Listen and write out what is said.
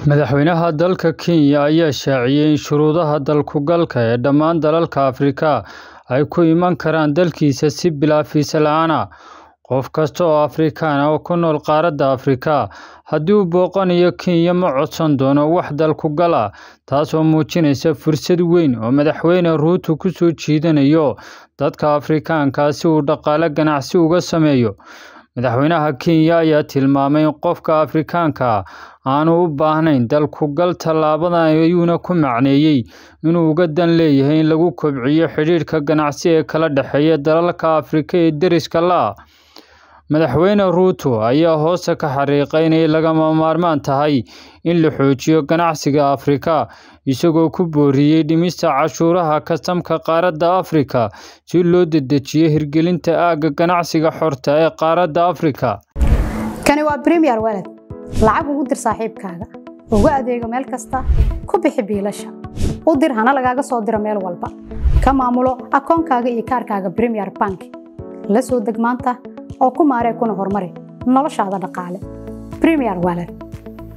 Madaxweynaha dalka Kenya ayaa shaaciyay in shuruudaha dalku-galka ee dhammaan dalalka Afrika ay ku iman karaan dalkiisa si bilaa fiisa la'aan ah. Qof kasta oo Afrikaan ah oo ku nool qaaradda Afrika, haddii uu booqanayo Kenya, ma codsan doono wax dalku-gal ah, taasoo muujinaysa fursad weyn oo Madaxweyne Ruto ku soo jiidanayo dadka Afrikaanka ah si uu dhaqaale ganacsi uga sameeyo. Madaxweynaha Kenya ayaa tilmaamay in qofka Afrikaanka ah aanu u baahnayn dalku-gal. Tallaabadan ayuuna ku macneeyay inuu uga dan leeyahay in lagu kobciyo xidhiidhka ganacsi ee kala dhexeeya dalalka Afrika ee deriska la ah. Madaxweyne Ruto ayaa hoosta ka xariiqay in ay lagama maarmaan tahay in la xoojiyo ganacsiga Afrika, isagoo ku booriyay dhimista cashuuraha kastamka qaaradda Afrika si loo dedejiyo hirgelinta aagga ganacsiga xorta ah ee qaaradda Afrika. Kani waa Premier Wallet. Lacag ugu dir saaxiibkaaga, ugu adeego meel kasta, ku bixi biilasha, u dir hana lagaaga soo diro meel walba. Ka maamulo akoonkaaga iyo kaarkaaga Premier Bank. La soo deg maanta oo ku maaree kuna horumari noloshaada dhaqaale. Premier Wallet.